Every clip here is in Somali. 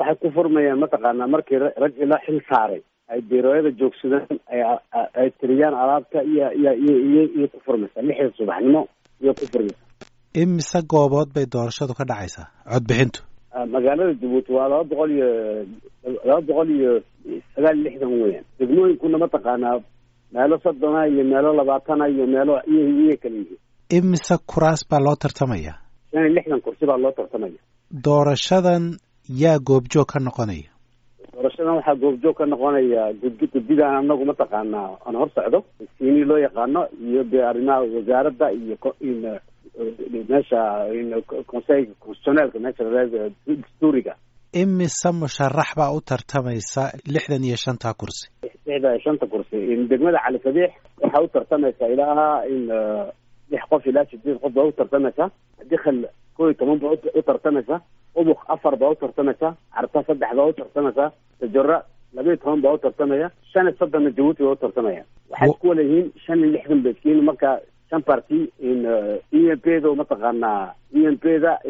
waxay ku furmayaan mataqaanaa markii rag ila xil saaray ay biirooyada joogsadaan ay ay tiriyaan alaabta iyo iyo iyo iyo iyo ku furmaysa lixda subaxnimo iyo ku furmaysa imise goobood bay doorashadu ka dhacaysaa codbixintu magaalada jabuuti waa laba boqol iyo laba boqol iyo sagaal iyo lixdan weeyaan degmooyinkuna mataqaanaa meelo soddona iyo meelo labaatana iyo meelo iyo iyo kala yihiin imise kuraas baa loo tartamaya shan iyo lixdan kursi baa loo tartamaya doorashadan yaa goobjoog ka noqonaya doorashadan waxaa goobjoog ka noqonaya guddi guddidaan anagu mataqaanaa aan hor socdo siini loo yaqaano iyo de arrimaha wasaaradda iyo meesha conseil constitutioneelka meesha dastuuriga imise musharax baa u tartamaysa lixdan iyo shanta kursi lixda iyo shanta kursi degmada cali sabiix waxaa u tartamaysa ilaa in lix qof ilaa sideed qof baa u tartamaysa dikal kow iyo toban baa u tartamaysa ubuk afar baa u tartamaysa carta saddex baa u tartamaysa tajora laba iyo toban baa u tartamaya shan iyo soddonna jabuuti baa u tartamaya waxay isku wala yihiin shan iyo lixdan ba iskiin marka shan party in e m p da mataqaanaa e m p da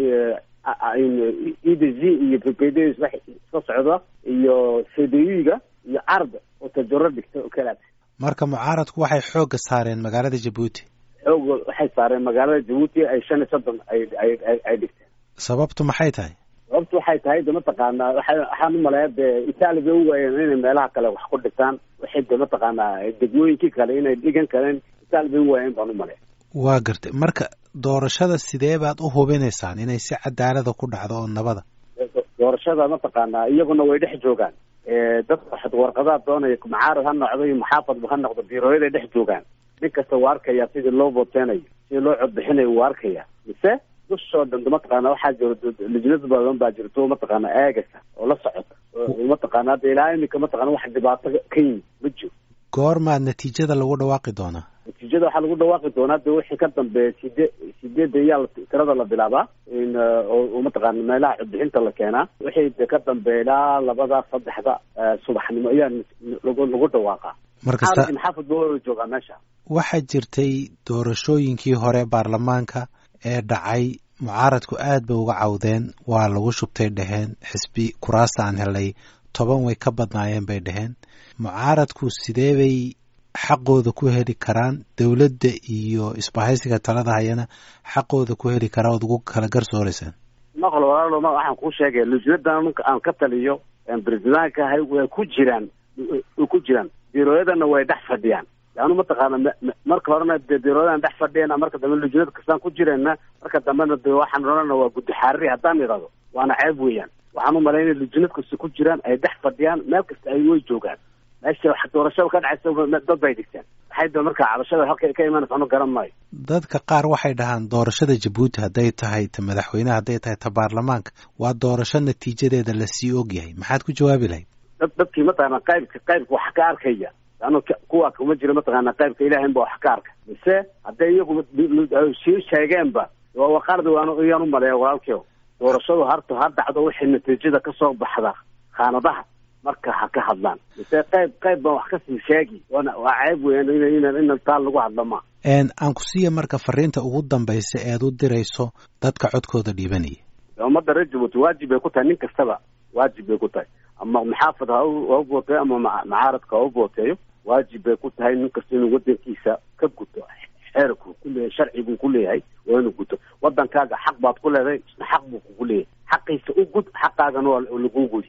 e d z iyo p p d isla socda iyo c d u-ga iyo card oo tajaro dhigta oo kalaad marka mucaaradku waxay xoogga saareen magaalada jabuuti xoog waxay saareen magaalada jabuuti ay shan iyo soddon ay ay ay dhigteen sababtu maxay tahay sababtu waxay tahay de mataqaanaa waa waxaan umaleeya de itaali bay u waayeen inay meelaha kale wax ku dhigtaan waxay de mataqaanaa degmooyinkii kale inay dhigan kareen itaali bay u waayeen baan umaleya waa gartay marka doorashada sidee baad u hubinaysaan inay si cadaalada ku dhacdo oo nabada doorashada mataqaanaa iyaguna way dhex joogaan dadka waxad warqadaha doonaya macaarad ha noqdo iyo maxaafadba ha noqdo biirooyaday dhex joogaan nin kasta wuu arkaya sidii loo vooteynayo sidii loo codbixinayo wuu arkaya mise dushoo dhan mataqaana waxaa jiro lijnad badan baa jirto mataqaana eegaysa oo la socota mataqaana hadda ilaa imika mataqana wax dhibaato ka yimi ma jiro goormaad natiijada lagu dhawaaqi doonaa natiijada waxaa lagu dhawaaqi doonaa de wixii ka dambeeya sidee sideedda iyaa tirada la bilaabaa in oo mataqaana meelaha codbixinta la keenaa wixii de ka dambeeya ilaa labada saddexda subaxnimo ayaa lagu lagu dhawaaqaa markasta maxaafad ba wada joogaa meesha waxaa jirtay doorashooyinkii hore baarlamaanka ee dhacay mucaaradku aad bay uga cawdeen waa lagu shubtay dheheen xisbi kuraasta aan helay toban way ka badnaayeen bay dheheen mucaaradku sidee bay xaqooda ku heli karaan dowladda iyo isbahaysiga talada hayana xaqooda ku heli karaa ood ugu kala garsooreysaan maqal walaalo ma waxaan kuu sheegaya lujnadan nunka aan ka taliyo bresidaanka ahay way ku jiraan way ku jiraan biirooyadana way dhex fadhiyaan laanu mataqaana marka horena de biirooyadan dhex fadhiyana marka dambe lujnad kastaan ku jirayna marka dambena de waxaan odhana waa guddi xaariri haddaan idhahdo waana ceeb weeyaan waxaan u malaynaya lujnad kasta ku jiraan ay dhex fadhiyaan meel kasta ay way joogaan meesha wax doorashada ka dhacaysa dad bay dhigteen waxay da marka cabashada halka ka imanaysa anu garan maayo dadka qaar waxay dhahaan doorashada jabuuti hadday tahay ta madaxweyneha hadday tahay ta baarlamaanka waa doorasho natiijadeeda lasii ogyahay maxaad ku jawaabi lahayd dad dadkii mataqaana qaybka qaybka wax ka arkaya anu kuwa kuma jira mataqaana qaybka ilahayn ba wax ka arka mise hadday iyagu sii sheegeenba waqaarda waan iyaan u maleeya walaalkio doorashadu harta ha dhacdo wixii natiijada kasoo baxda khaanadaha marka ha ka hadlaan mise qayb qayb baan wax kasii sheegi waana waa ceeb weyan in in in taa lagu hadlo ma aan ku siiya marka fariinta ugu dambaysa eed u dirayso dadka codkooda dhiibanaya ummadda reer jabuuti waajib bay ku tahay nin kastaba waajib bay ku tahay ama maxaafad ha ha vooteeyo ama macaaradka ha u vooteeyo waajib bay ku tahay nin kasta inuu wadankiisa ka guto xeerku kuleeyahay sharcigu ku leeyahay waa inuu guto wadankaaga xaq baad ku leedahay isna xaq buu kugu leeyahay xaqiisa u gud xaqaagana waa laguu gudi